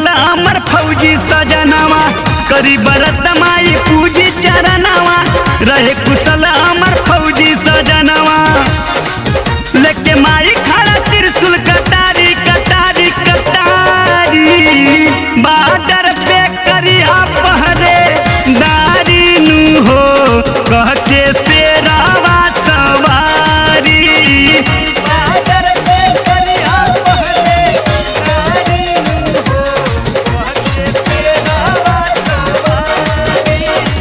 कुशल अमर फौजी सजनवा करी बरत माई पूजी चरणवा रहे कुशल अमर फौजी सजनवा लेके माई खड़ा त्रिशूल कटारी कटारी कटारी बाडर पे करिया पहरे दारी नु हो कह के शेरावा सवारी बाडर पे करिया पहरे दारी नु हो कह के शेरावा सवारी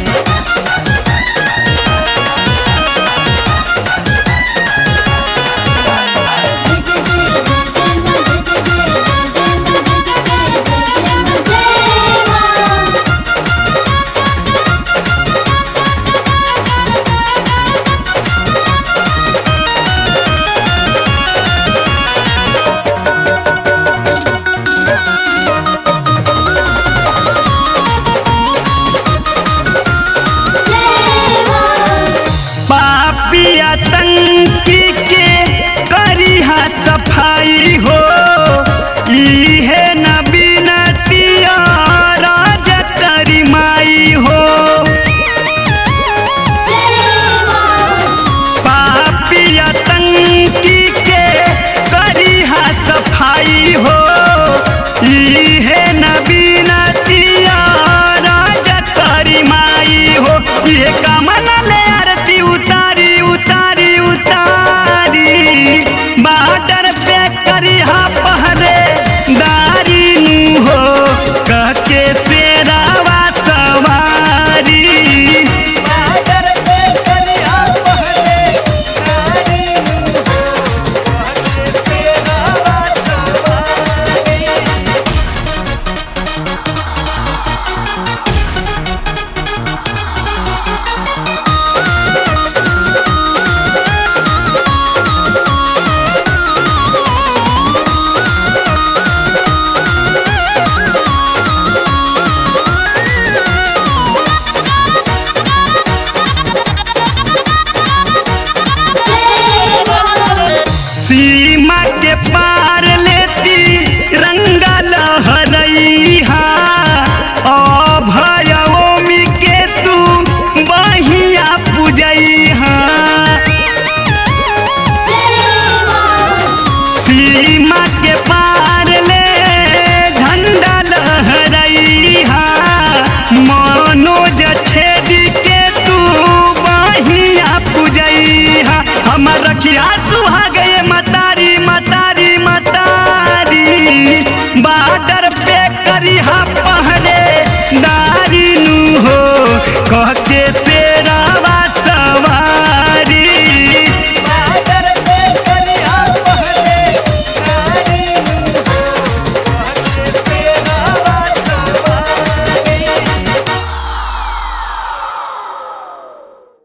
पापी आतंकी के करिहा सफाई हो इहे न बिनतिया राज करी माई हो पापी आतंकी के करिहा सफाई हो इहे न बिनतिया राज करी माई हो ये कामना ले आरती उतारी उतारी उतारी बाडर पे करिहा पहरे दारी नु हो कह के शेरावा सवारी बाडर पे करिहा पहरे दारी नु हो कह के शेरावा सवारी सीमा के पार लेती रंगा लहरैहा अभयोमी के तू बहिया पूजैहा सीमा के पार